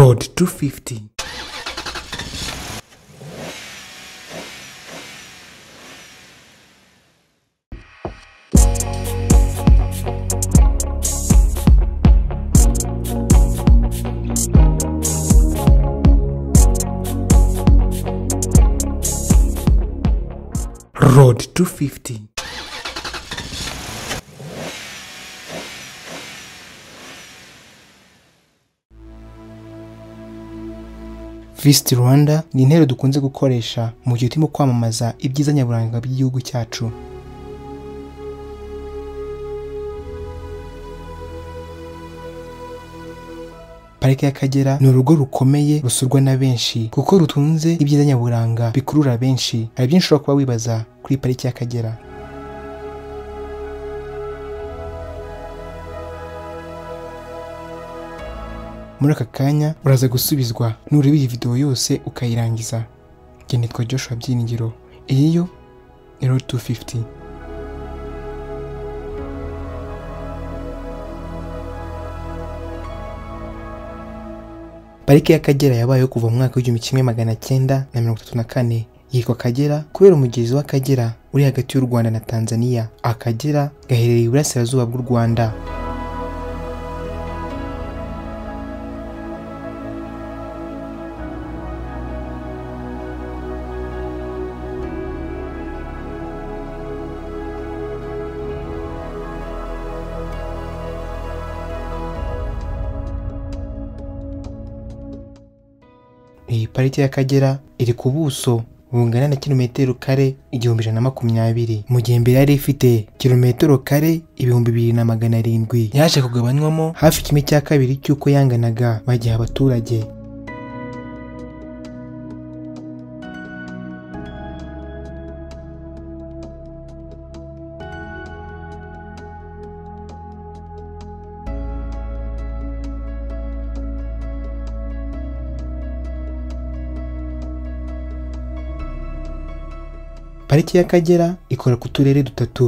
250. Road 250. Visit Rwanda ni intero dukunze gukoresha mu gihe turimo kwamamaza ibyiza nyaburanga by'igihugu cyacu parike y'akagera ni urugo rukomeye rusurwa na benshi kuko rutunze ibyiza nyaburanga bikurura benshi hari byinshi ushobora kuba wibaza kuri parike y'akagera muri aka kanya uraza gusubizwa nureba iyi videwo yose ukayirangiza njye nitwa Joshua Byiringiro iyi yo ni road 250 Parike y'Akagera yabayeho kuva mu mwaka w'igihumbi kimwe magana cyenda na mirongo itatu na kane yitwa Akagera kubera umugezi w'Akagera uri hagati y'u Rwanda na Tanzania Akagera gaherereye iburasirazuba bw'u Rwanda iyi parike y'akagera iri ku buso bungana na kilometero kare igihumbi ijana na makumyabiri mu gihe mbere yari ifite kilometero kare ibihumbi bibiri na magana arindwi yaje kugabanywamo hafi kimwe cya kabiri cy'uko yanganaga bagiha abaturage pariki y'akagera ikora ku turere dutatu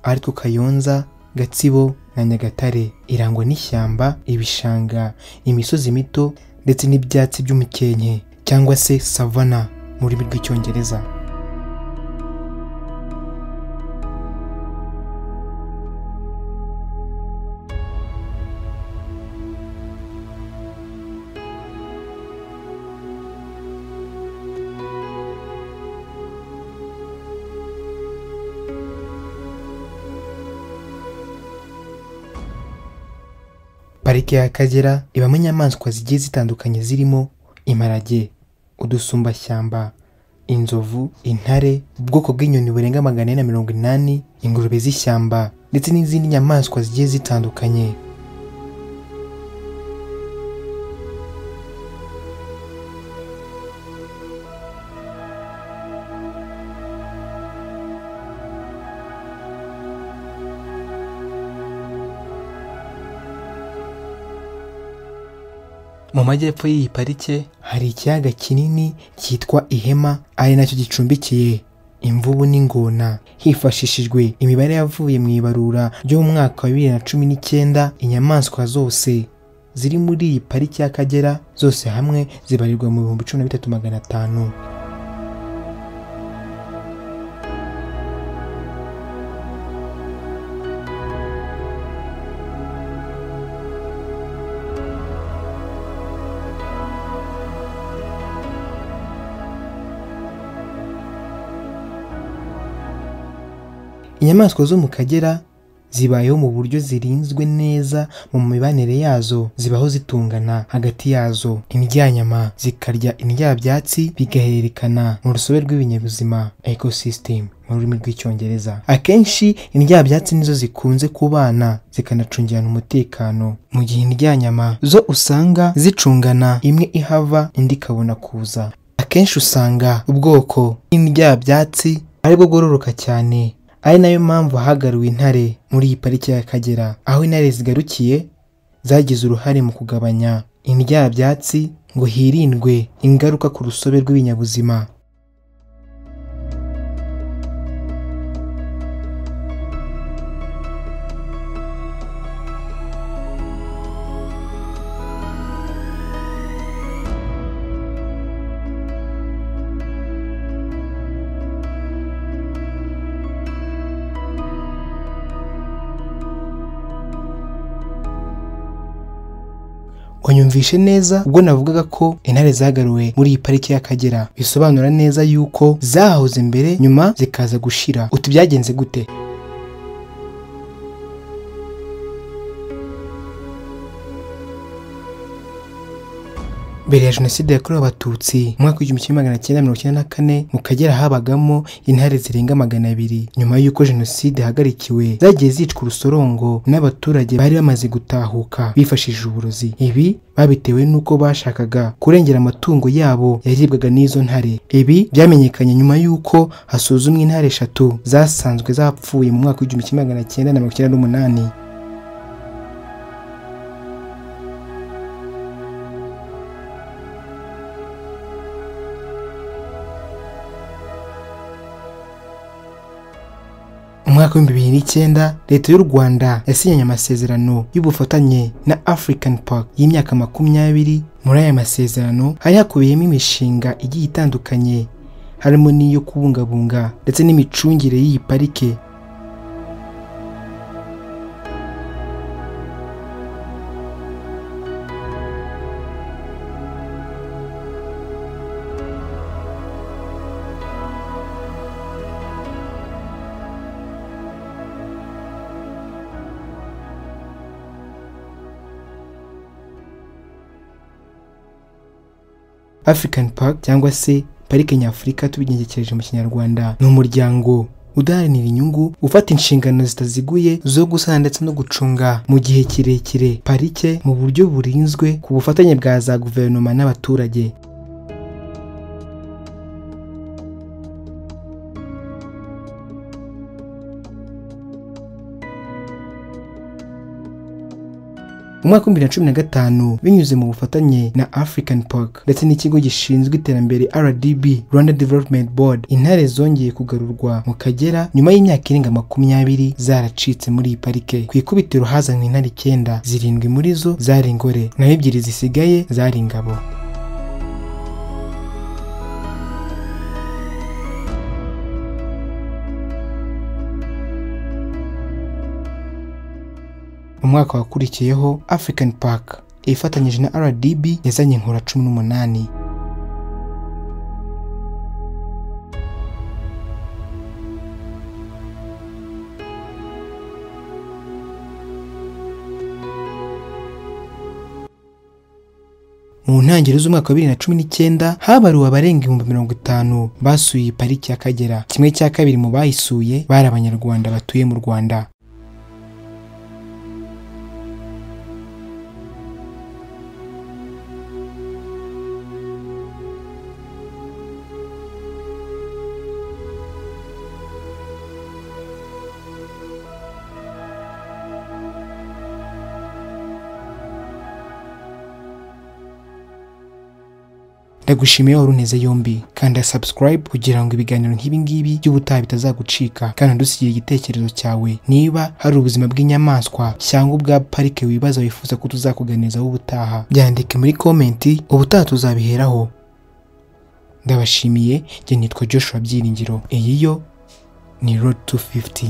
aritwo kayonza gatsibo na nyagatare irangwa n'ishyamba ibishanga imisozi mito ndetse n'ibyatsi by'umukenke cyangwa se savana mu rurimi rw'icyongereza parike y'akagera ibamo inyamaswa zigiye zitandukanye zirimo imparage udusumbashyamba inzovu intare ubwoko bw'inyoni burenga magana ane na mirongo inani ingurube z'ishyamba ndetse n'izindi nyamaswa zigiye zitandukanye mu majyepfo y'iyi parike hari ikiyaga kinini cyitwa ihema ari nacyo gicumbikiye imvubu n'ingona hifashishijwe imibare yavuye mu ibarura ryo mu mwaka wa bibiri na cumi n'icyenda inyamaswa zose ziri muri iyi pariki y'akagera zose hamwe zibarirwa mu bihumbi cumi na bitatu magana atanu inyamaswa zo mu kagera zibayeho mu buryo zirinzwe neza mu mibanire yazo zibaho zitungana hagati yazo indyanyama zikarya indyabyatsi bigahererekana mu rusobe rw'ibinyabuzima ecosystem mu rurimi rw'icyongereza akenshi indyabyatsi nizo zikunze kubana zikanacungirana umutekano mu gihe indyanyama zo usanga zicungana imwe ihava indi ikabona kuza akenshi usanga ubwoko bw'indyabyatsi aribwo bwororoka cyane ari nayo mpamvu hagaruwe intare muri iyi pariki y'akagera aho intare zigarukiye zagize uruhare mu kugabanya indyabyatsi ngo hirindwe ingaruka ku rusobe rw'ibinyabuzima wanyumvishe neza ubwo navugaga ko intare zagaruwe muri iyi pariki y'akagera bisobanura neza yuko zahoze mbere nyuma zikaza gushira uti byagenze gute mbere ya jenoside yakorewe abatutsi mu mwaka w'igihumbi kimwe magana cyenda mirongo icyenda na kane mu kagera habagamo intare zirenga magana abiri nyuma y'uko jenoside ihagarikiwe zagiye zicwa urusorongo n'abaturage bari bamaze gutahuka bifashishije uburozi ibi babitewe n'uko bashakaga kurengera amatungo yabo yaribwaga n'izo ntare ibi byamenyekanye nyuma y'uko hasuzumwa intare eshatu zasanzwe zapfuye mu mwaka w'igihumbi kimwe magana cyenda na mirongo icyenda n'umunani umwaka w'ibihumbi bibiri n'icyenda leta y'u rwanda yasinyanye amasezerano y'ubufatanye na african park y'imyaka makumyabiri muri aya masezerano hari hakubiyemo imishinga igiye itandukanye harimo n'iyo kubungabunga ndetse n'imicungire y'iyi parike African Park cyangwa se Parike Nyafurika tubigengekereje mu Kinyarwanda ni umuryango udaharanira inyungu ufata inshingano zitaziguye zo gusana ndetse no gucunga mu gihe kirekire parike mu buryo burinzwe ku bufatanye bwa za guverinoma n'abaturage mu mwaka w'ibihumbi bibiri na cumi na gatanu binyuze mu bufatanye na african park ndetse n'ikigo gishinzwe iterambere rdb rwanda development board intare zongeye kugarurwa mu kagera nyuma y'imyaka irenga makumyabiri zaracitse muri iyi parike ku ikubitiro hazanwe intare icyenda zirindwi muri zo zari ingore naho ebyiri zisigaye zari ingabo mu mwaka wakurikiyeho african park ifatanyije na rdb yazanye inkura cumi n'umunani mu ntangiriro z'umwaka wa bibiri na cumi n'icyenda habaruwe abarenga ibihumbi mirongo itanu basuye iyi pariki y'akagera kimwe cya kabiri mu bayisuye bari abanyarwanda batuye mu rwanda ndagushimiye wari uneze yombi kanda subscribe kugira ngo ibiganiro nk'ibingibi by'ubutaha bitazagucika kandi udusigira igitekerezo cyawe niba hari ubuzima bw'inyamaswa cyangwa ubwa parike wibaza wifuza ko tuzakuganizaho ubutaha byandike muri komenti ubutaha tuzabiheraho ndabashimiye njye nitwa Joshua Byiringiro iyi yo ni road 250